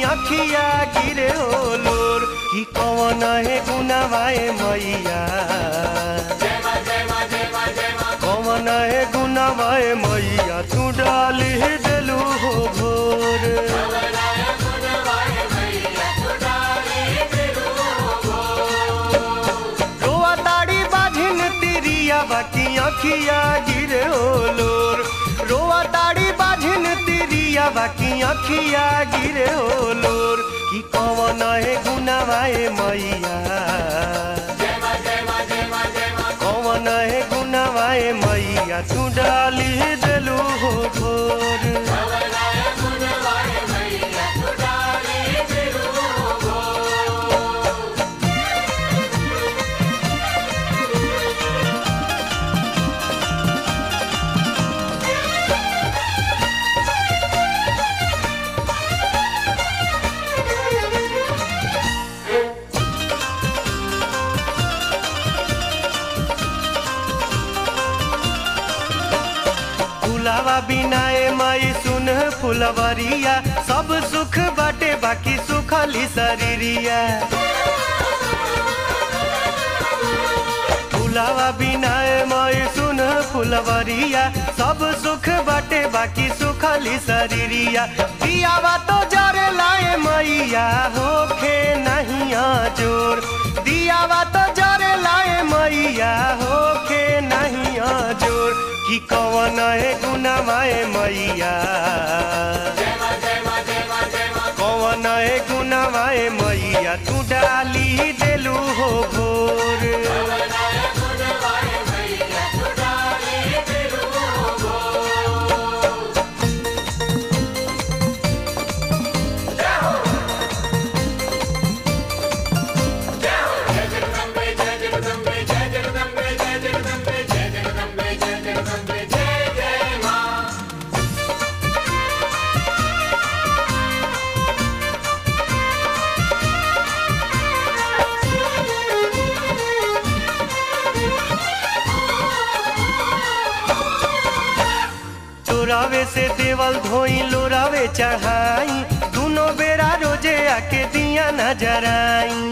अखिया गिरे होलोर कि कवन है गुनावाए मैया कवन है गुनावाए मैया तू डाली देलू हो भोर रोआ ताड़ी बाझिन तिरिया बाकी अखिया गिरे होलोर रोआ ताड़ी बाझिन तिरिया बाकी अखिया गिरे होलोर कि कवन है गुनावाए मैया कवन है गुनावाए मैया तू डाली देलू हो भोर फुलावा बिनाए माई सुन फुलवरिया सब सुख बाटे बाकी सुखली शरीरिया फुलावा बिनाए माई सुन फुलवरिया सब सुख बाटे बाकी सुखली शरीरिया दियावा तो जरे लाए मैया होखे नहीं जोर दियावा तो जरे लाए मैया होखे नहीं जोर कि कवन है गुनावाए मैया कवन है गुनावाए मैया तू डाली देलू हो भोर चोरावे से देवल धोई लोरावे चढ़ाई दोनों बेरा रोजे आके दिया नजराई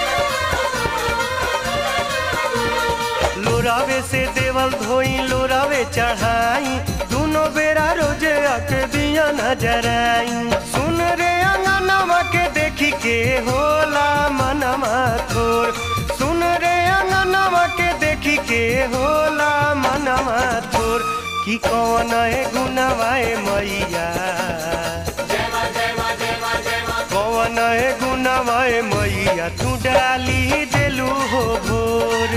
लोरावे से देवल धोई लोरावे चढ़ाई दोनों बेरा रोजे आके दिया नजराई सुन रे अंगनवा के देखी के होला मनवा थोर सुन रे अंगनवा के देखी के होला मनवा थोर कि कौन है गुनावाए मैया कौन है गुनावाए मैया तू डाली देलू हो भोर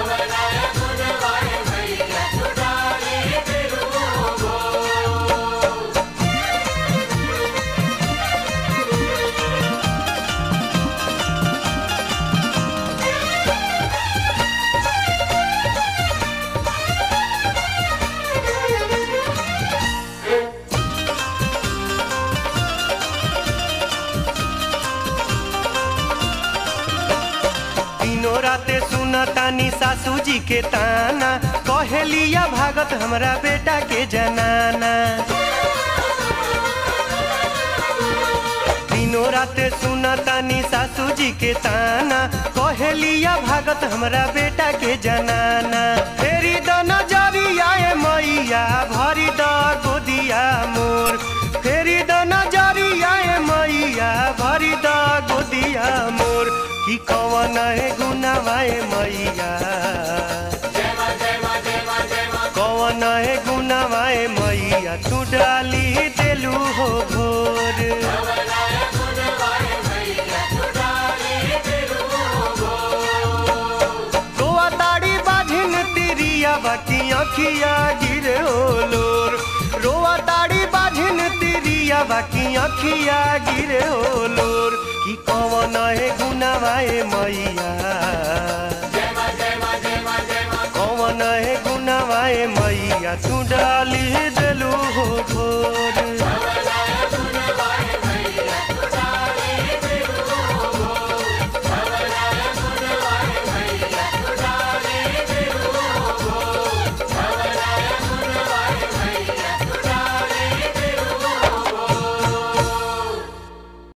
तीनों राते सुना तानी सासू जी के ताना कहेलिया भागत हमरा बेटा के जनाना तीनों राते सुना तानी सासू जी के ताना कहेलिया भागत हमरा बेटा के जनाना फेरी द नजरिया ए मैया भरी द गोदिया मोर फेरी द नजरिया ए मैया भरी द गोदिया मोर कि कवन है गुनावाए मैया कवन है गुनावाए मैया तू डाली देलू हो भोर गोआ ताड़ी बाझिन तिरिया बाकी अखिया गिरे होलोर रोआ ताड़ी बाझिन तिरिया बाकी अखिया गिरे होलोर कि कवन है गुनावाए मैया कवन है गुनावाए मैया तू डाली देलू हो भोर